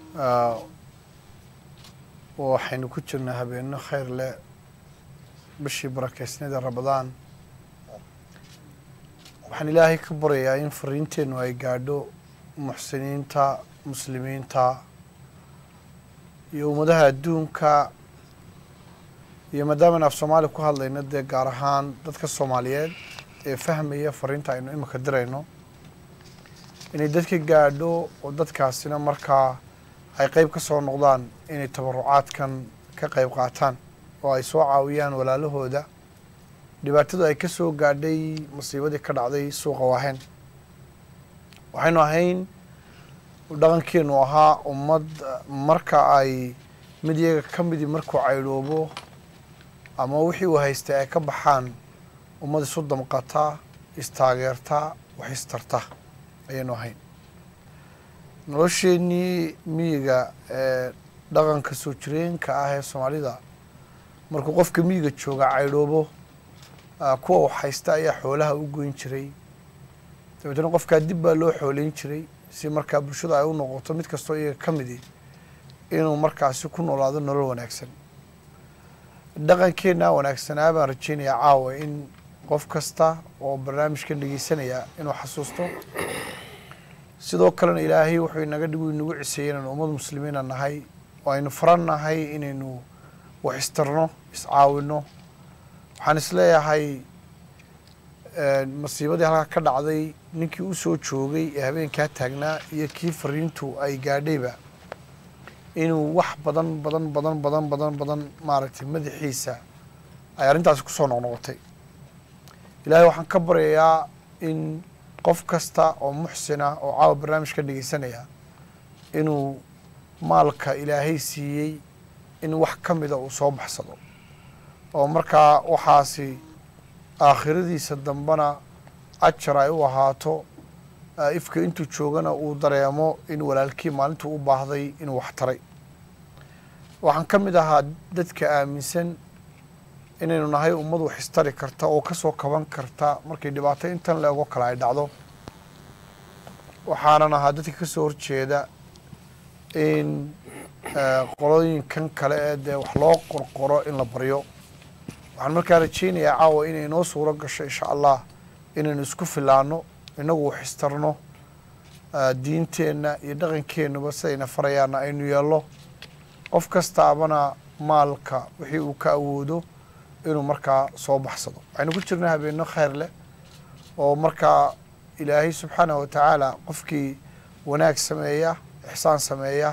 waxaynu ku jirnaa habeenno khayr leh bishii barakeysnada ramadaan waxaan ilaahay ka baryayaa in fariinteennu ay gaadho muxsiniinta muslimiinta iyo ummadaha adduunka iyo maadaama af soomaali ku hadlayno dee gaar ahaan dadka soomaaliyeed ee fahmaya fariinta aynu imika dirayno inay dadka gaadho oo dadkaasina markaa ay qeyb ka soo noqdaan inay tabarucaadkan ka qeyb qaataan oo ay soo caawiyaan walaalahooda dhibaatadu ay ka soo gaadhay masiibadii ka dhacday suuqa waahen waxaynu ahayn dhaqankeenu ahaa ummad marka ay mid iyaga ka midii markuu caydhoobo ama wixii uu haystay ay ka baxaan ummad isu damqata istaageerta wax istarta ayaynu ahayn nolosheenii miyiga ee dhaqanka soo jireenka ah ee soomaalida markuu qofka miyiga jooga caydhoobo kuwa wax haysta ayaa xoolaha u goyn jiray dabeetna qofkaa dib baa loo xooleyn jiray si markaa bulshadu ay u noqoto mid kastoo iyaga ka midi inuu markaasi ku noolaado nolol wanaagsan dhaqankeena wanaagsanaa baan rajeynayaa caawa in qof kasta oo barnaamijkan dhegeysanaya inuu xasuusto sidoo kalena ilaahay wuxuu inaga dhigu inagu ciseeyey inaynu ummad muslimiina nahay oo aynu faran nahay inaynu wax istarno iscaawino waxaan isleeyahay masiibadii halkaa ka dhacday ninkii u soo joogay ee habeenkaa taagnaa iyo kii fariintu ay gaadhayba inuu wax badan badan badan badan badan badan maaragtay madaxiisa ay arrintaasi kusoo noqnoqotay ilaahay waxaan ka baryayaa in qof kasta oo muxsina oo caawa barnaamijka dhegeysanaya inuu maalka ilaahay siiyey in wax ka mida uu soo baxsado oo markaa waxaasi aakhiradiisa dambena ajar ay u ahaato ifka intuu joogana uu dareemo in walaalkii maalintuu u baahday inuu wax taray waxaan ka mid ahaa dadka aaminsan inaynu nahay ummad wax istari karta oo kasoo kaban karta markay dhibaato intan leego kale ay dhacdo waxaanan ahaa dadka kasoo horjeeda in qolooyinkan kale ee dee wax loo qorqoro in la baryo waxaan markaa rajeynayaa caawa inay noo suuro gasho insha allah inaynu isku filaano inagu wax istarno diinteenna iyo dhaqankeennuba sidayna farayaana aynu yeelno qof kastaabana maalka wixii uu ka awoodo inuu markaa soo baxsado waxaynu ku jirnaa habeenno khayr leh oo markaa ilaahay subxaanahu watacaala qofkii wanaag sameeya ixsaan sameeya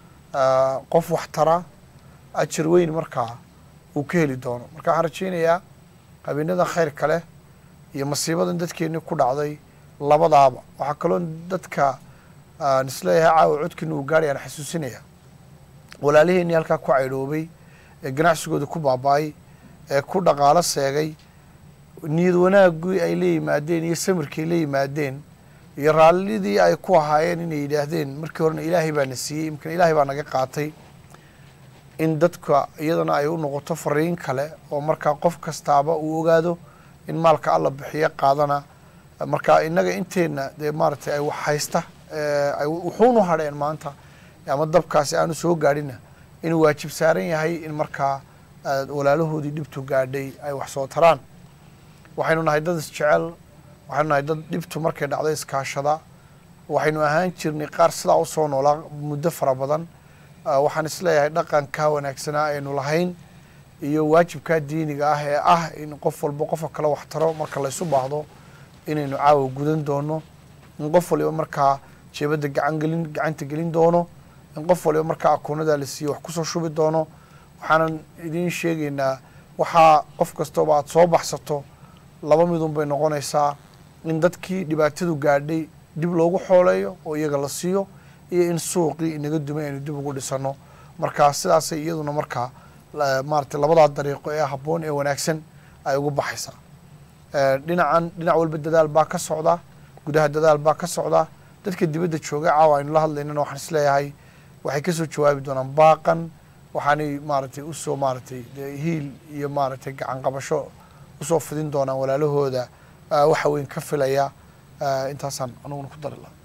qof wax tara ajar weyn markaa uu ka heli doono marka waxaan rajeynayaa habeenadan khayrka leh iyo masiibadan dadkeennii ku dhacday labadaaba waxaa kaloo dadka aan isleeyahay caawa codkiina uu gaadhay aan xasuusinaya walaaliheenii halkaa ku caydhoobay ee ganacsigooda ku baaba-ay ee ku dhaqaalo seegay niyad wanaagii ay la yimaadeen iyo samirkii la yimaadeen iyo raallidii ay ku ahaayeen inay yidhaahdeen markii horena ilaahay baa na siiyey imkana ilaahay baa naga qaatay in dadka iyadana ay u noqoto fariin kale oo markaa qof kastaaba uu ogaado in maalka alla bixiyo qaadana marka innaga inteenna dee maaragtay ay wax haysta ay wuxuunu hadheen maanta ama dabkaasi aanu soo gaadhina inuu waajib saaran yahay in markaa walaalahoodii dhibtu gaadhay ay wax soo taraan waxaynu nahay dad isjecel waxaynu nahay dad dhibtu markay dhacdo iskaashada waxaynu ahaan jirnay qaar sidaa usoo noolaa muddo fara badan waxaan isleeyahay dhaqankaa wanaagsanaa aynu lahayn iyo waajibkaa diiniga ah ee ah in qof walba qofka kale wax taro marka laysu baahdo inaynu caawa gudan doono in qof waliba markaa jeebadda gacangelin gacanta gelin doono in qof waliba markaa akoonada la siiyo wax kusoo shubi doono waxaanan idiin sheegaynaa waxaa qof kastooba aada soo baxsato laba midun bay noqonaysaa in dadkii dhibaatadu gaadhay dib loogu xooleeyo oo iyaga la siiyo iyo in suuqii inaga dumay aynu dib ugu dhisano marka sidaasay iyaduna markaa maaratay labadaa dariiqo ee habboon ee wanaagsan ay ugu baxaysaa dhinacan dhinac walba dadaal baa ka socda gudaha dadaal baa ka socda dadka dibadda jooga caawa aynu la hadlaynana waxaan isleeyahay waxay kasoo jawaabi doonaan baaqan waxaanay maaragtay usoo maaragtay hiil iyo maaragtay gacan qabasho usoo fidin doonaan walaalahooda waxa weyn ka filaya intaasaan anuguna ku dari laha